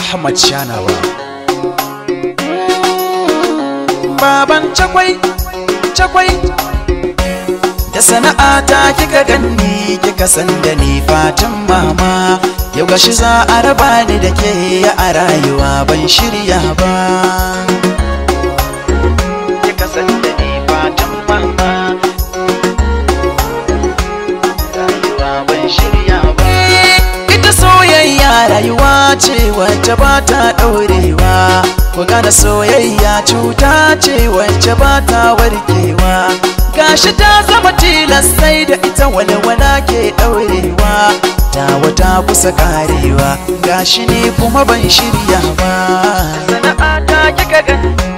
Ahmad Shanawa Baban cakwai cakwai da sana'ata kika ganni kika san da ni fatan mama yau gashi za a raba ni da ke a rayuwa ban shirya ba kika san da ni fatan mama rayuwa ban shirya ba ita soyayya rayuwa ce wacce ba ta ɗaurewa ku gane soyayya cuta ce wacce ba ta warkewa gashi ta zama tilas sai da ita walwala ke ɗaurewa ta wata kusa karewa gashi ne kuma ban shirya ba sana'ata kika gani